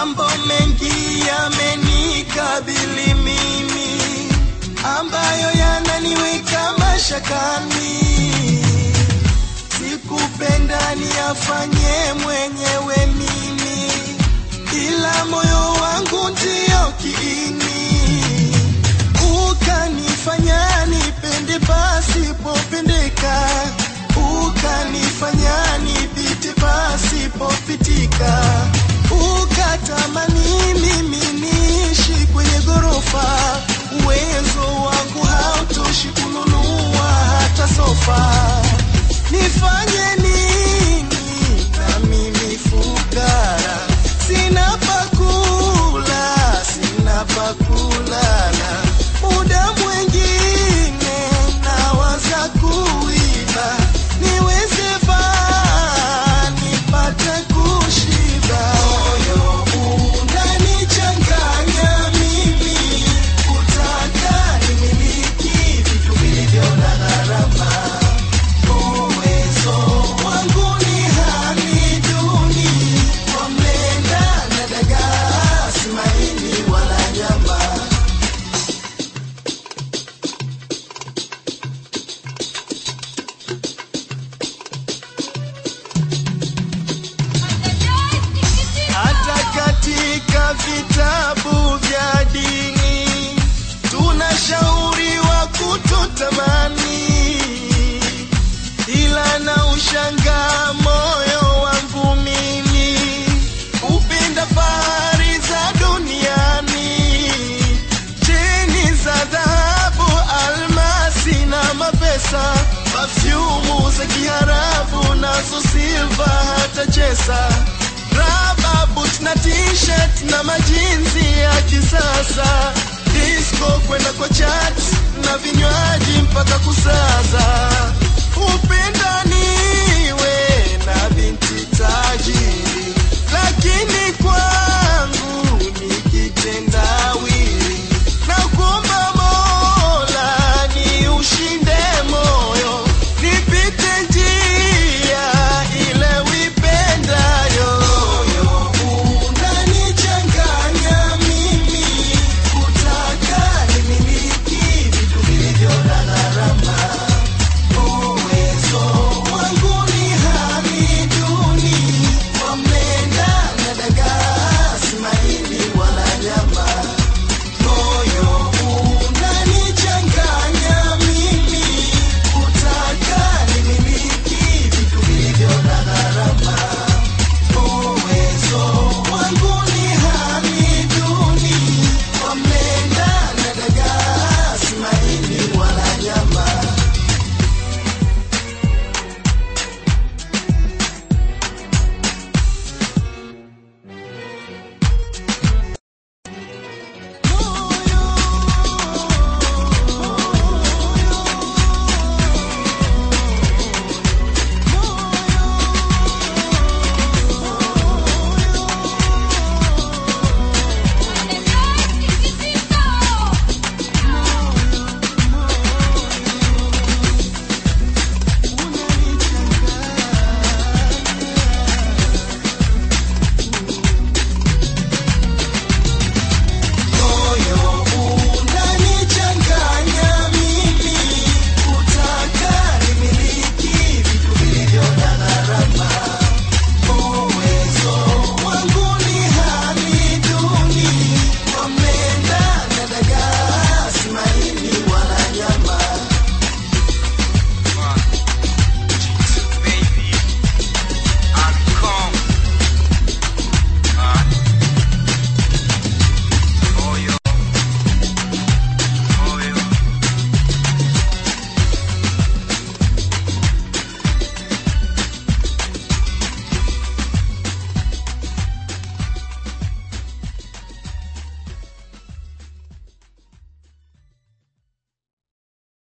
Mambo mengi yamenikabili mimi, ambayo yananiweka mashakani. Sikupenda niyafanye mwenyewe mimi, ila moyo wangu ndio kiini, ukanifanya nipende pasipopendeka, ukanifanya nipite pasipopitika, ukatamani mimi niishi kwenye ghorofa, uwezo wangu hautoshi kununua hata sofa. Nifanye nini na mimi fukara, sina pakula, sina pakulala, muda mwingine nawaza kuiba, niweze baa nipate kushiba. Moyo unanichanganya mimi, kutaka nimiliki vitu vilivyo na gharama uwezo wangu ni hali duni, kwa mlenda na dagaa, si maini wala nyama. Hata katika vitabu vya dini tunashauriwa kutotamani, ila na ushangaa moyo wangu mimi upenda fahari za duniani, cheni za dhahabu, almasi na mapesa, pafyumu za Kiarabu nazo silva hata chesa raba boot na t-shirt na majinsi ya kisasa, disco kwenda kwa chat na vinywaji mpaka kusaza, upenda